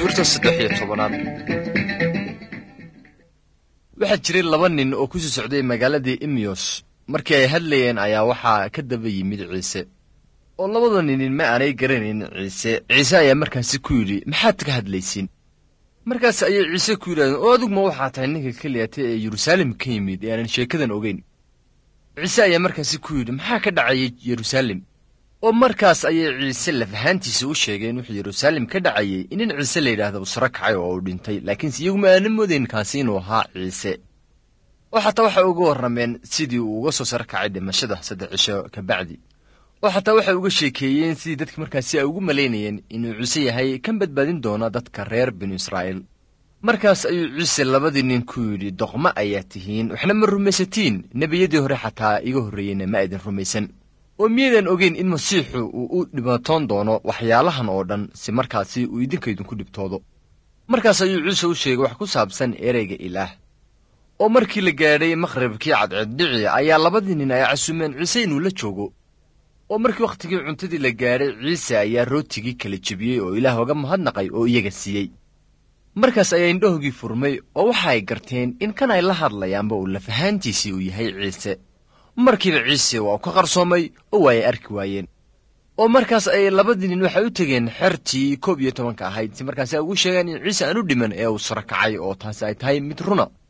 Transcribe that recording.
cutubta saddex iyo tobanaad waxaa jiray laba nin oo ku sii socday magaaladii imiyos markii ay hadlayeen ayaa waxaa ka daba yimid ciise oo labada ninin ma aanay garanayn ciise ciise ayaa markaasi ku yidhi maxaad ka hadlaysiin markaas ayay ciise ku yidhahdeen oo adiguma waxaa tahay ninka keliyata ee yeruusaalem ka yimid ee aanan sheekadan ogeyn ciise ayaa markaasi ku yidhi maxaa ka dhacayay yeruusaalem oo markaas ayay ciise lafahaantiisa u sheegeen wuxuu yeruusaalem ka dhacayay in nin ciise la yidhaahdo uu saro kacay oo uu dhintay laakiinse iyaguma aanan moodayn kaasi inuu ahaa ciise oo xataa waxay uga warrameen sidii uu uga soo saro kacay dhimashada saddex cisho ka bacdi oo xataa waxay uga sheekeeyeen sidii dadka markaasi ay ugu malaynayeen inuu ciise yahay kan badbaadin doona dadka reer binu israa'iil markaas ayuu ciise labadii nin ku yidhi doqmo ayaa tihiin waxna ma rumaysatiin nebiyadii hore xataa iga horreeyeyna ma aydin rumaysan oo miyaydan ogeyn in masiixu uu u dhibatoon doono waxyaalahan oo dhan si markaasi uu idinka idinku dhibtoodo markaas ayuu ciise u sheegay wax ku saabsan ereyga ilaah oo markii la gaadhay maqhribkii cadceeddhici ayaa labadii nin ay casumeen ciise inuu la joogo oo markii wakhtigii cuntadii la gaadhay ciise ayaa rootigii kala jebiyey oo ilaah oga mahadnaqay oo iyaga siiyey markaas ayaa indhahoogii furmay oo waxa ay garteen in kan ay la hadlayaanba uu lafahaantiisii uu yahay ciise markiiba ciise waa u ka qarsoomay oo waa ay arki waayeen oo markaas ayay labadii nin waxay u tegeen xertii koob iyo tobanka ahayd si markaasi ay ugu sheegaan in ciise aan u dhiman ee uu saro kacay oo taasi ay tahay mid runa